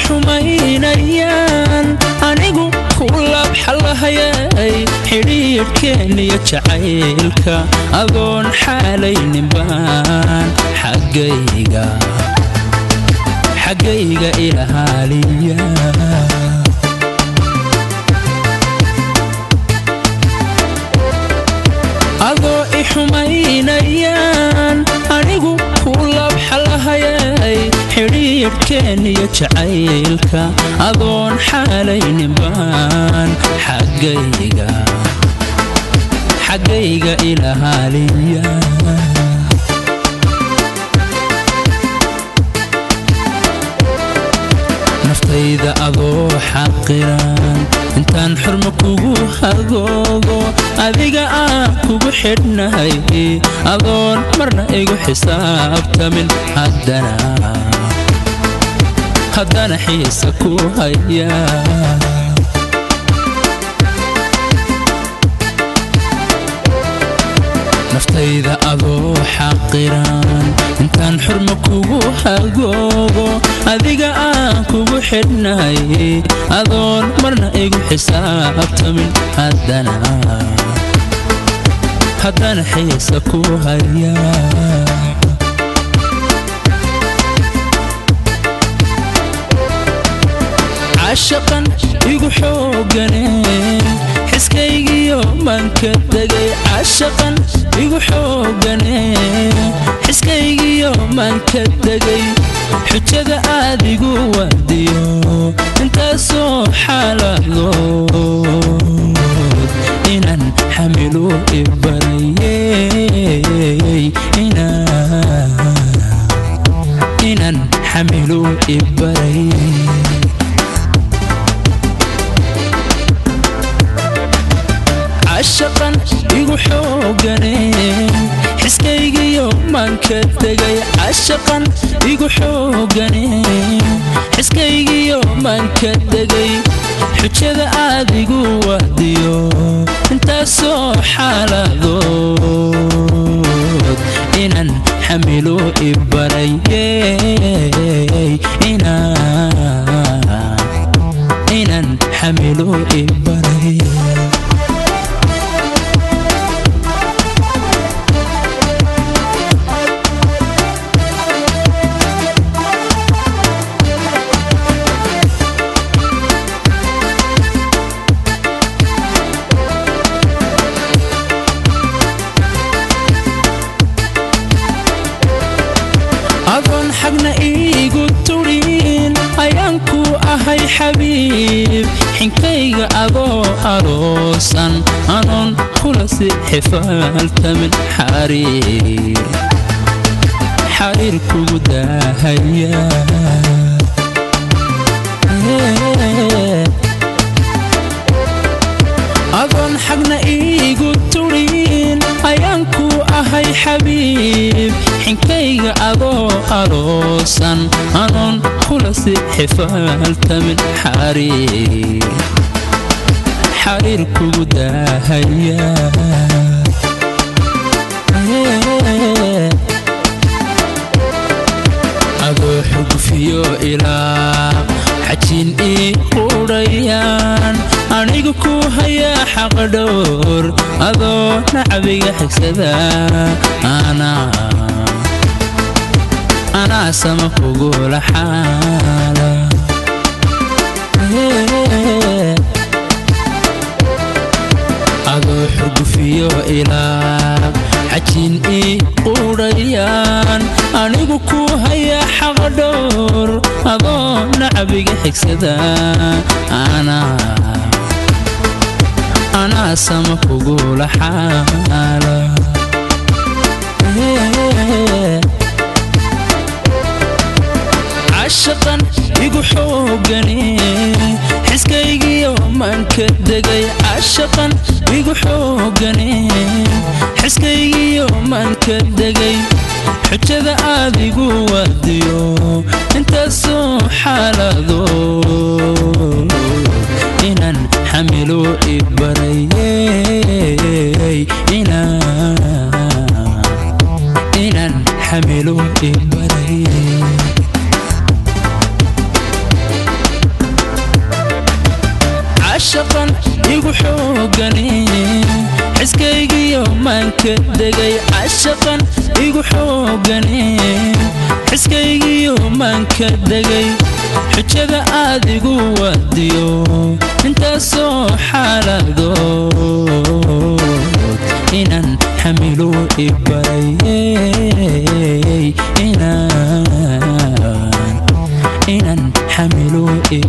xumaynayaan anigu ku labxalahayay xidhiidhkeeniyo jacaylka adoon xaalayninbaan xaggayga xaggayga ilahaaliya adoo i xumaynayaan anigu ku labxalahayay xidhiidhkeeniyo jacaylka adoon xaalayninbaan xaggayga xaggayga ilahaaliya naftayda adoo xaqiran intaan xurmo kugu hagoogo adiga aan kugu xidhnahay adoon marna igu xisaabtamin haddana haddana xiisa ku haya naftayda adoo xaqiran intaan xurmo kugu hagoogo adiga aan kugu xidhnahay adoon marna igu xisaabtamin haddana haddana xiisa ku haya cashaqan igu xoogane xiskaygiyo manka degay cashaqan igu xoogane xiskaygiyo manka degay xujada aadigu wadiyo intaasoo xaaladood inaan xamilu ibarayey inaan xamilu ibarayey cashaqan igu xoogane xiskaygiyo manka degay cashaqan igu xoogane xiskaygiyo manka degay xujada aadigu wadiyo intaasoo xaaladood inaan xamilu ibarayey inaan xamilu ibarayey adoon xagna iigu turin ayaan ku ahay xabiib xinkayga adoo aroosan anoon kula si xifaaltamin xariir xariir kugu daahaya adoon xagna iigu turin ayaan ku ahay xabiib xinkayga adoo aroosan anoon kula si xifaaltamin xariir xariir kugu daahaya adoo xugfiyo ilaa xajin ii qudhayaan anigu ku hayaa xaqdhowr adoo nacabiga xigsada anaa sama kugula xaala adoo xurgufiyo ilaa xajin ii qudhayaan anigu ku hayaa xaqdhowr adoo nacabiga xigsada anaa sama kugula xaala cashaqan igu xoogane xiskaygiyo manka degay cashaqan igu xoogane xiskaygiyo manka degay xujada aadigu wadiyo intaasoo xaalado inaan xamilu ibarayey inaan xamilu ibarayey cashaqan igu xoogane xiskaygiyo maanka degay cashaqan igu xoogane xiskaygiyo maanka degay xujada aad igu wadiyo intaasoo xaaladood inaan xamilu ibarayey inaan xamilu